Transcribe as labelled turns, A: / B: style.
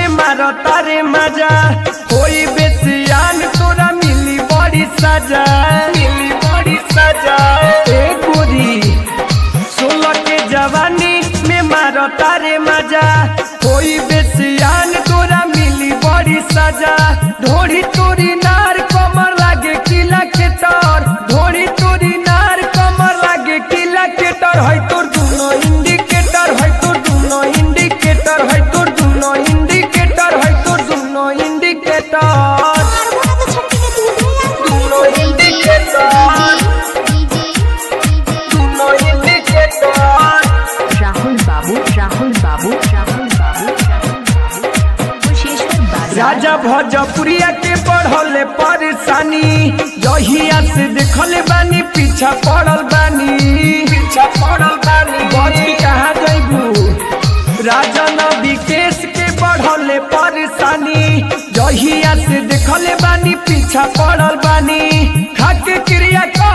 A: मारो तारे मजा कोई बेसियान तोरा मिली बड़ी सजा मिली बड़ी सजा ए गोरी सोलह के जवानी में मारो तारे मजा कोई बेसियान तोरा मिली बड़ी सजा ढोड़ी तोरी नार कमर लागे किला के तर ढोड़ी तोरी नार कमर लागे किला के तर है तोर दुनो इंडिकेटर है तोर दुनो इंडिकेटर है तोर दुनो इंडिकेटर है तोर दुनो इंडिकेटर दुनो इंडिकेटर दुनो इंडिकेटर
B: राहुल बाबू राहुल बाबू राहुल बाबू राहुल बाबू कुशेश्वर बाजार
A: राजा भोजपुरिया के बढ़ले परेशानी जहिया से देखले बानी पीछा पड़ल बानी पीछा पड़ल बानी बची कहाँ जैबू राजा न विकेश के बढ़ले परेशानी जहिया से देखले बानी पीछा पड़ल बानी खाके क्रिया कर